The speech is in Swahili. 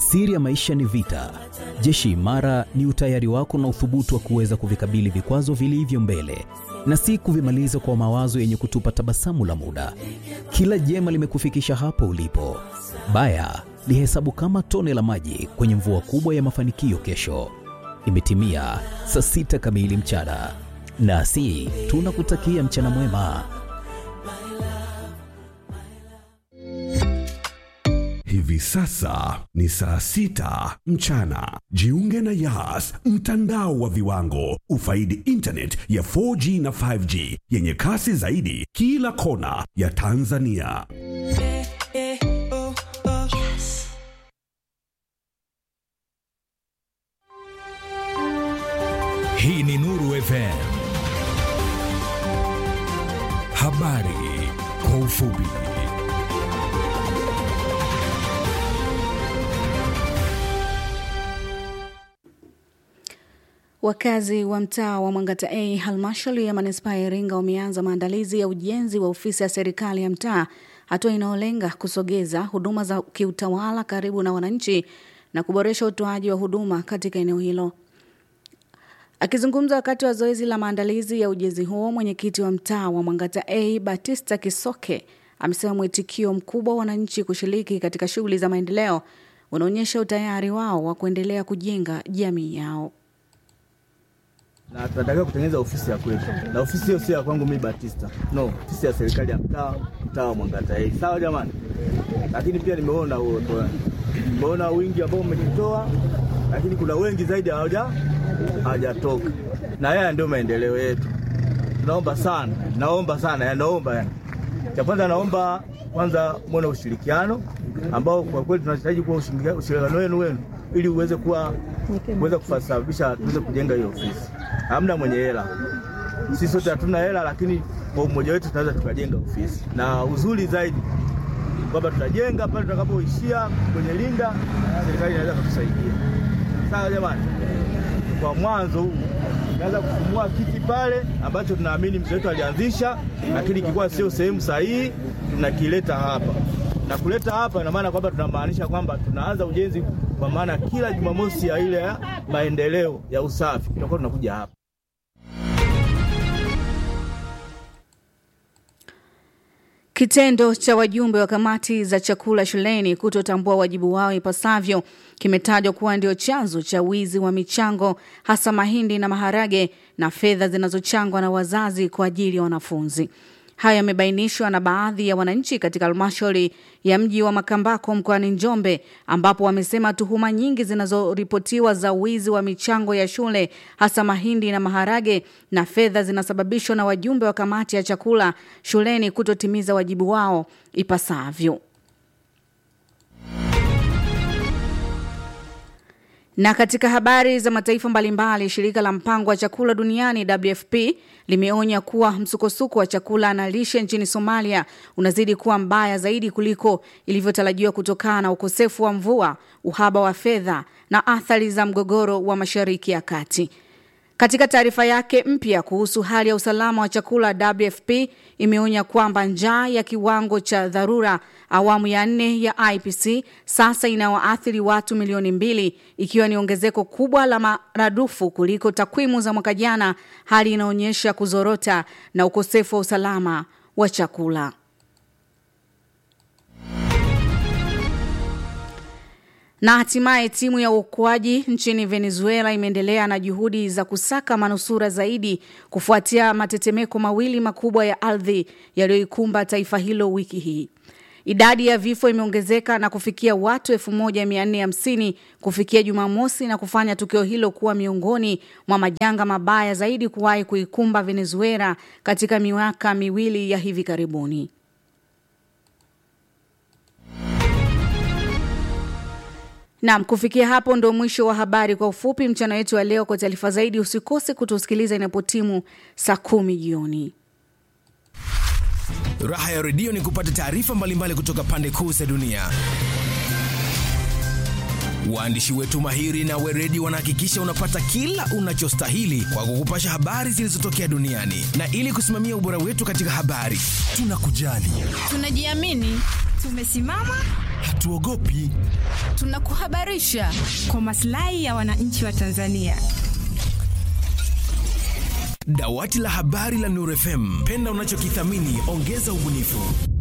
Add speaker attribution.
Speaker 1: Siri ya maisha ni vita. Jeshi imara ni utayari wako na uthubutu wa kuweza kuvikabili vikwazo vilivyo mbele na si kuvimaliza kwa mawazo yenye kutupa tabasamu la muda. Kila jema limekufikisha hapo ulipo. Baya lihesabu kama tone la maji kwenye mvua kubwa ya mafanikio kesho. Imetimia saa sita kamili mchana, nasi tunakutakia mchana mwema.
Speaker 2: Hivi sasa ni saa sita mchana. Jiunge na Yas, mtandao wa viwango. Ufaidi internet ya 4G na 5G yenye kasi zaidi kila kona ya Tanzania.
Speaker 3: Hii ni Nuru FM. Habari kwa ufupi.
Speaker 4: Wakazi wa mtaa wa Mwangata A halmashauri ya manispaa ya Iringa wameanza maandalizi ya ujenzi wa ofisi ya serikali ya mtaa, hatua inayolenga kusogeza huduma za kiutawala karibu na wananchi na kuboresha utoaji wa huduma katika eneo hilo. Akizungumza wakati wa zoezi la maandalizi ya ujenzi huo, mwenyekiti wa mtaa wa Mwangata A Batista Kisoke amesema mwitikio mkubwa wa wananchi kushiriki katika shughuli za maendeleo unaonyesha utayari wao wa kuendelea kujenga jamii yao
Speaker 5: na tunatakiwa kutengeneza ofisi ya kwetu, na ofisi hiyo sio ya kwangu mimi Batista, no, ofisi ya serikali ya mtaa, mtaa wa Mwangata A. Sawa jamani, lakini pia nimeona uoto, nimeona wingi ambao umejitoa, lakini kuna wengi zaidi hawaja hawajatoka, na haya ndio maendeleo yetu. Tunaomba sana, naomba sana, ya naomba yani, cha kwanza naomba kwanza mwone ushirikiano ambao kwa kweli tunahitaji kuwa ushirikiano wenu wenu ili uweze kuwa kuweza kusababisha tuweze kujenga hiyo ofisi. Hamna mwenye hela, sisi sote hatuna hela, lakini kwa umoja wetu tunaweza tukajenga ofisi, na uzuri zaidi kwamba tutajenga pale tutakapoishia kwenye linda, serikali inaweza kutusaidia. Sawa jamani, kwa mwanzo huu tunaweza kufumua kiti pale ambacho tunaamini mzee wetu alianzisha, lakini kilikuwa sio sehemu sahihi, tunakileta hapa na kuleta hapa ina maana kwamba tunamaanisha kwamba tunaanza ujenzi, kwa maana kila Jumamosi ya ile ya maendeleo ya usafi tutakuwa tunakuja hapa.
Speaker 4: Kitendo cha wajumbe wa kamati za chakula shuleni kutotambua wajibu wao ipasavyo kimetajwa kuwa ndio chanzo cha wizi wa michango hasa mahindi na maharage na fedha zinazochangwa na wazazi kwa ajili ya wanafunzi. Hayo yamebainishwa na baadhi ya wananchi katika halmashauri ya mji wa Makambako mkoani Njombe, ambapo wamesema tuhuma nyingi zinazoripotiwa za wizi wa michango ya shule hasa mahindi na maharage na fedha zinasababishwa na wajumbe wa kamati ya chakula shuleni kutotimiza wajibu wao ipasavyo. Na katika habari za mataifa mbalimbali, shirika la mpango wa chakula duniani WFP limeonya kuwa msukosuko wa chakula na lishe nchini Somalia unazidi kuwa mbaya zaidi kuliko ilivyotarajiwa kutokana na ukosefu wa mvua, uhaba wa fedha na athari za mgogoro wa Mashariki ya Kati. Katika taarifa yake mpya kuhusu hali ya usalama wa chakula, WFP imeonya kwamba njaa ya kiwango cha dharura awamu ya nne ya IPC sasa inawaathiri watu milioni mbili ikiwa ni ongezeko kubwa la maradufu kuliko takwimu za mwaka jana, hali inaonyesha kuzorota na ukosefu wa usalama wa chakula. Na hatimaye timu ya uokoaji nchini Venezuela imeendelea na juhudi za kusaka manusura zaidi kufuatia matetemeko mawili makubwa ya ardhi yaliyoikumba taifa hilo wiki hii. Idadi ya vifo imeongezeka na kufikia watu 1450 kufikia Jumamosi na kufanya tukio hilo kuwa miongoni mwa majanga mabaya zaidi kuwahi kuikumba Venezuela katika miaka miwili ya hivi karibuni. Naam, kufikia hapo ndo mwisho wa habari kwa ufupi mchana wetu wa leo. Kwa taarifa zaidi, usikose kutusikiliza inapotimu saa kumi jioni.
Speaker 3: Raha ya redio ni kupata taarifa mbalimbali kutoka pande kuu za dunia. Waandishi wetu mahiri na weredi wanahakikisha unapata kila unachostahili kwa kukupasha habari zilizotokea duniani, na ili kusimamia ubora wetu katika habari, tunakujali,
Speaker 6: tunajiamini, tumesimama
Speaker 3: hatuogopi.
Speaker 6: Tunakuhabarisha
Speaker 7: kwa maslahi ya wananchi wa Tanzania.
Speaker 3: Dawati la habari la Nuru FM, penda unachokithamini, ongeza ubunifu.